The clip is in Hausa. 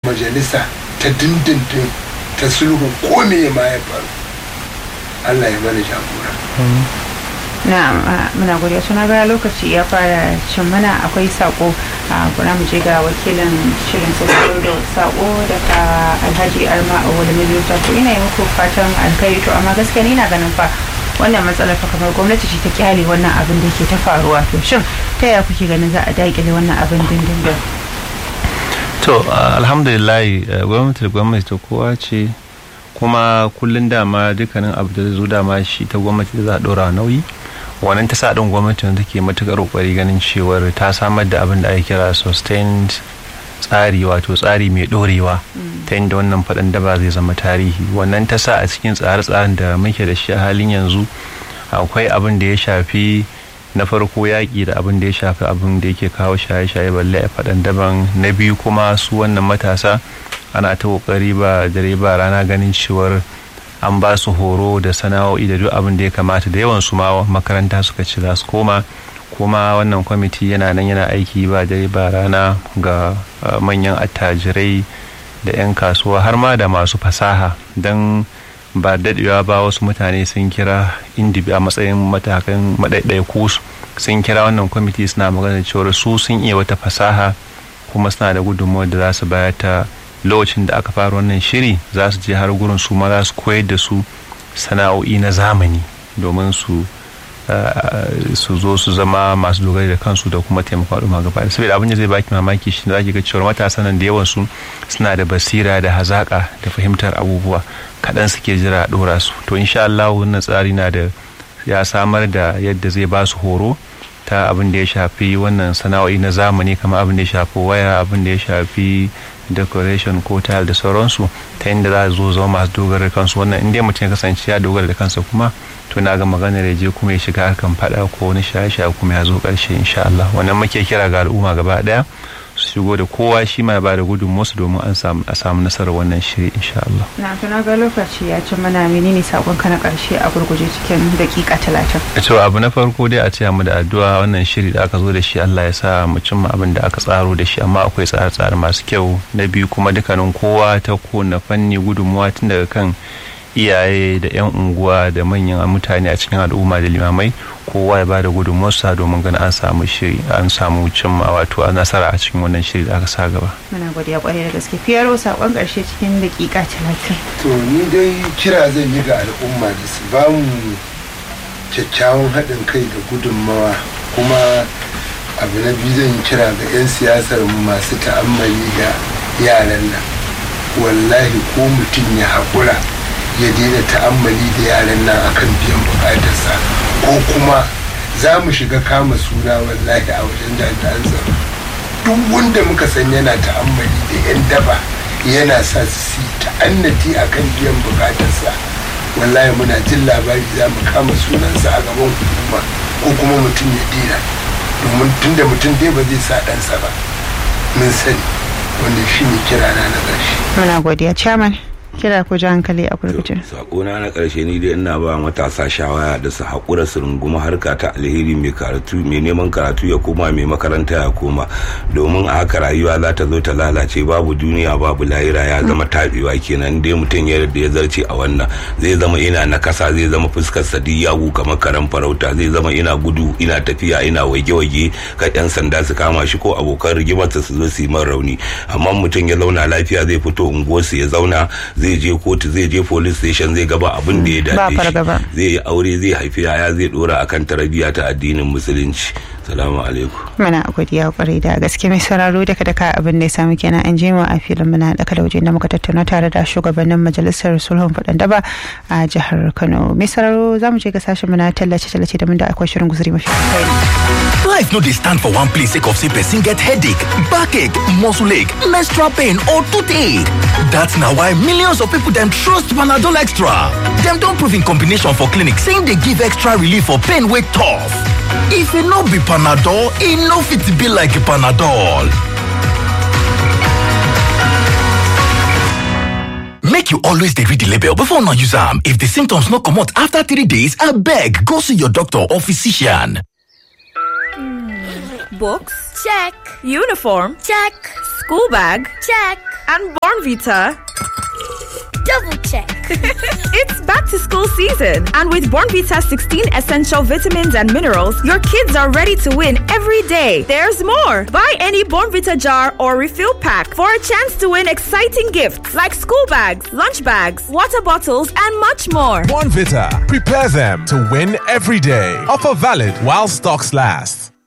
majalisa ta dindindin ta sulhu ko me ma ya faru Allah ya mana jagora na muna godiya suna ga lokaci ya fara cin mana akwai sako a kuna mu je ga wakilin shirin sassaro da sako daga alhaji arma a wani miliyon to ina yi muku fatan alkhairi to amma gaskiya ni na ganin fa wannan matsalar fa kamar gwamnati ce ta kyale wannan abin da ke ta faruwa to shin ta yaya kuke ganin za a daƙile wannan abin dindindin to alhamdulillah gwamnati da gwamnati ta kowa ce kuma kullum dama dukkanin abu da zo dama shi ta gwamnati da za a ɗora nauyi wannan ta sa ɗin gwamnati da take matuƙar ƙoƙari ganin cewar ta samar da abin da ake kira sustained tsari wato tsari mai ɗorewa ta inda wannan faɗin daba zai zama tarihi wannan ta sa a cikin tsare-tsaren da muke da shi a halin yanzu akwai abin da ya shafi na farko yaƙi da abin da ya shafi abin da yake kawo shaye-shaye balle a faɗan daban na biyu kuma su wannan matasa ana ta ƙoƙari ba dare ba rana ganin cewar an ba su horo da sana'o'i da duk abin da ya kamata da yawan su ma makaranta suka ci za su koma kuma wannan kwamiti yana nan yana aiki ba dare ba rana ga manyan attajirai da 'yan kasuwa har ma da masu fasaha don ba daɗewa ba wasu mutane sun kira indibi a matsayin matakan maɗaiɗaiku sun kira wannan kwamiti suna magana cewar su sun iya wata fasaha kuma suna da gudunmawar da za su bayar ta lokacin da aka fara wannan shiri za su je har gurin su ma za su koyar da su sana'o'i na zamani domin su su zo su zama masu dogari da kansu da kuma taimakon al'umma gaba da saboda abin da zai baki mamaki shi za ki ga cewa matasan nan da yawan su suna da basira da hazaka da fahimtar abubuwa kaɗan suke jira a ɗora su to insha Allah wannan tsari na da ya samar da yadda zai ba su horo ta abin da ya shafi wannan sana'o'i na zamani kamar abin da ya shafi waya abin da ya shafi decoration ko tile da sauransu ta inda za zo zama masu dogara da kansu wannan inda mutum ya kasance ya dogara da kansa kuma to na ga maganar ya je kuma ya shiga harkan fada ko wani shaye-shaye kuma ya zo karshe insha Allah wannan muke kira ga al'umma gaba daya su shigo da kowa shi ma ba da gudunmuwarsu domin an samu a samu nasarar wannan shiri insha Allah. Na tuna ga lokaci ya ci mana menene sakon ka na karshe a gurguje cikin dakika talatin. To abu na farko dai a ce mu da addu'a wannan shiri da aka zo da shi Allah ya sa mu cimma abin da aka tsaro da shi amma akwai tsare-tsare masu kyau na biyu kuma dukkanin kowa ta kowane fanni gudunmuwa tun daga kan iyaye da 'yan unguwa da manyan mutane a cikin al'umma da limamai kowa ya bada gudunmuwarsa domin ganin an samu shiri an samu cimma wato a nasara a cikin wannan shiri da aka sa gaba. Muna godiya kwarai da gaske fiyaro sakon karshe cikin dakika talatin. to ni dai kira zan yi ga al'umma da su ba mu kyakkyawan haɗin kai da gudunmawa kuma abu na biyu zan yi kira ga 'yan siyasar mu masu ta'ammali da yaran nan wallahi ko mutum ya haƙura ya daina ta'ammali da yaran nan akan biyan bukatarsa ko kuma za mu shiga kama suna wallahi a wajen jami'an tsaro duk wanda muka san yana ta'ammali da 'yan daba yana sa su yi ta'annati akan biyan bukatarsa wallahi muna jin labari za mu kama sunansa a gaban hukuma ko kuma mutum ya dina domin tunda mutum dai ba zai sa ɗansa ba mun sani wanda shi ne kirana na ƙarshe Muna godiya chairman kira ku ji hankali a gurguje. sakona na karshe ni dai ina ba matasa shawara da su haƙura su runguma harka ta alheri mai karatu mai neman karatu ya koma mai makaranta ya koma domin a haka rayuwa za ta zo ta lalace babu duniya babu lahira ya zama taɓewa kenan dai mutum ya da ya zarce a wannan zai zama ina na kasa zai zama fuskar sa duk yagu kamar karan farauta zai zama ina gudu ina tafiya ina wage-wage ka yan sanda su kama shi ko abokan rigimarsa su zo su yi man rauni amma mutum ya zauna lafiya zai fito unguwarsu ya zauna zai je kotu zai je police station zai gaba abin da ya Ba dace fargaba. shi zai yi aure zai haifi yaya zai dora akan tarbiyya ta addinin musulunci salamu alaikum Muna godiya kwarai da gaske mai sauraro daga daka abin da ya samu kenan an je mu a filin muna da waje da muka tattauna tare da shugabannin majalisar sulhun faɗan daba a jihar Kano. Mai sauraro za mu je ga sashen muna tallace-tallace da mun da akwai shirin guzuri mafi alkhairi. Life no dey stand for one place sake of say person get headache, backache, muscle ache, menstrual pain or toothache. That's na why millions of people dem trust Panadol Extra. Dem don prove in combination for clinic say e dey give extra relief for pain wey tough. If e no be Panadol, e no fit be like Panadol. Make you always dey read the label before una use am. If the symptoms no comot after three days, abeg go see your doctor or physician. Books? Check. Uniform? Check. School bag? Check. And Bornvita. Double check. It's back to school season, and with Bornvita 16 essential vitamins and minerals, your kids are ready to win every day. There's more. Buy any Bornvita jar or refill pack for a chance to win exciting gifts like school bags, lunch bags, water bottles, and much more. Bonvita. Prepare them to win every day. Offer valid while stocks last.